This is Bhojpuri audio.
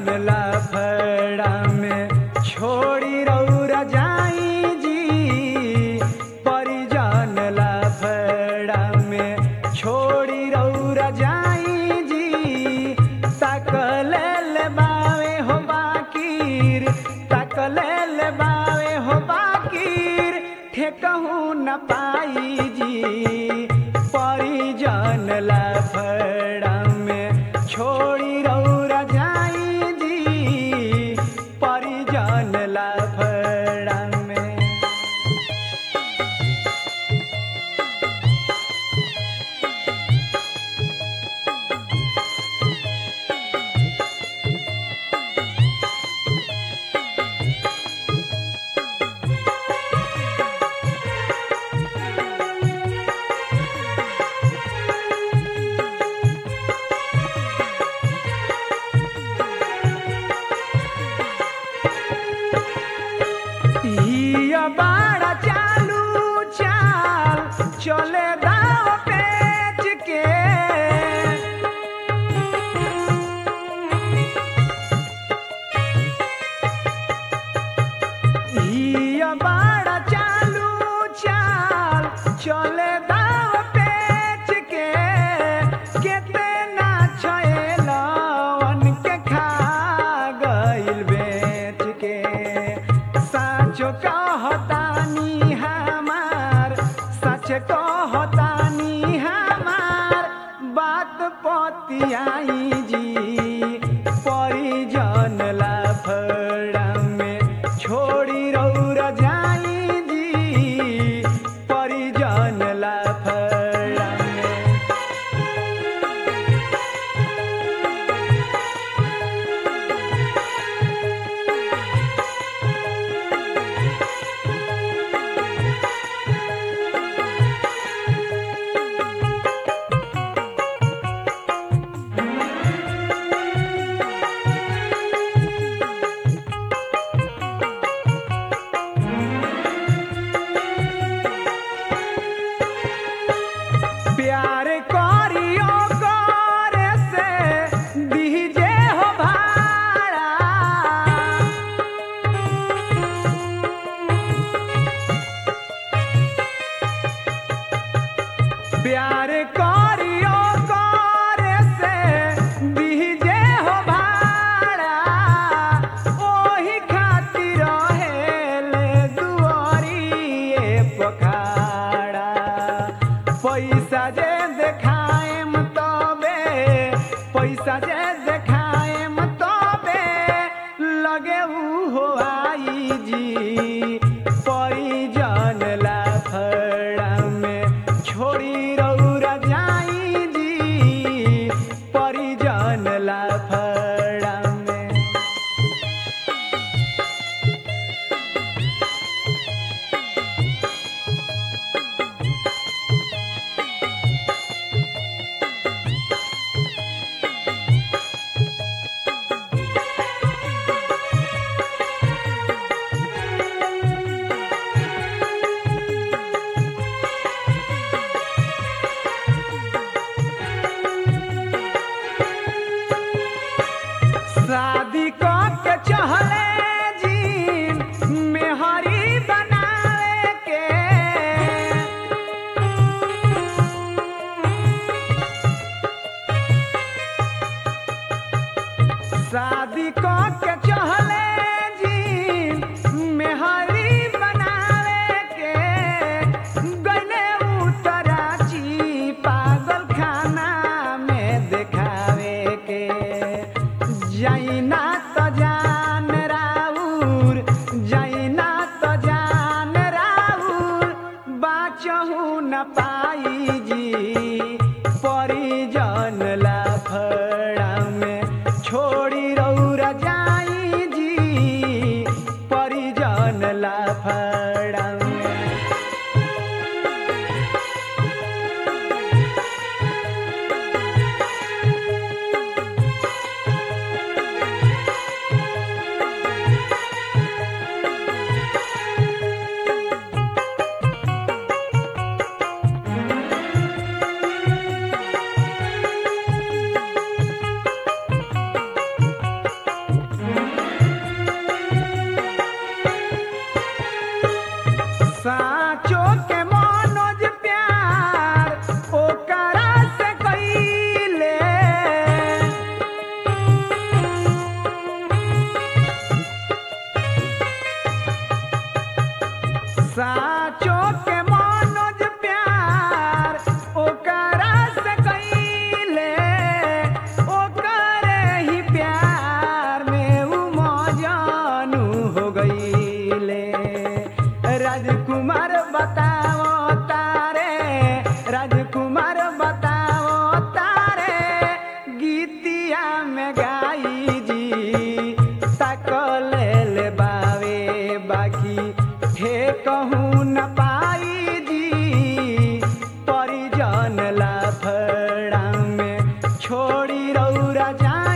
लफड़ा में छोड़ी रौरा जाई जी परिजन लफड़ा में छोड़ी रौरा जाई जी तकले ले बावे हो बाकीर तकले ले बावे हो बाकीर ठेकहू न पाई जी परिजन लफड़ा में छोड़ी रौरा जाई जी परिजन लफड़ा में हिया बाड़ा चालू चाल चले दाव पेच के हिया बाड़ा चालू चाल चले दाव पेच के केतना छएलवन के खा गइल बेच के साचो कहतानी हमार सच कहतानी हमार बात पतियाई जी परिजन लफड़ा में छोड़ी रौरा जाई जी परिजन लफड़ा में प्यार करियो करे से दीजे हो भाड़ा प्यार करियो करे से दीजे हो भाड़ा ओही खातिर हेले दुआरिए पखाड़ा पैसा जे देखाएम तबे पैसा जे देखाएम तबे लगे उ हो आई जी परिजन लफड़ा में छोड़ी रौरा जाई जी परिजन लफड़ा में शादी क के चहले जी मेहरी बनावे के शादी क के चहले जी मेहरी बनावे के गले उतराची पागल खाना में देखावे के जैना त जान राउर जैना त जान राउर बाचहु न पाई जी परिजन लफड़ा में छोड़ी रौरा जाई जी परिजन लफड़ा में गाई जी तकल ले बावे बाकी हे कहूँ न पाई जी परिजन लाफड़ा में छोड़ी रौरा जा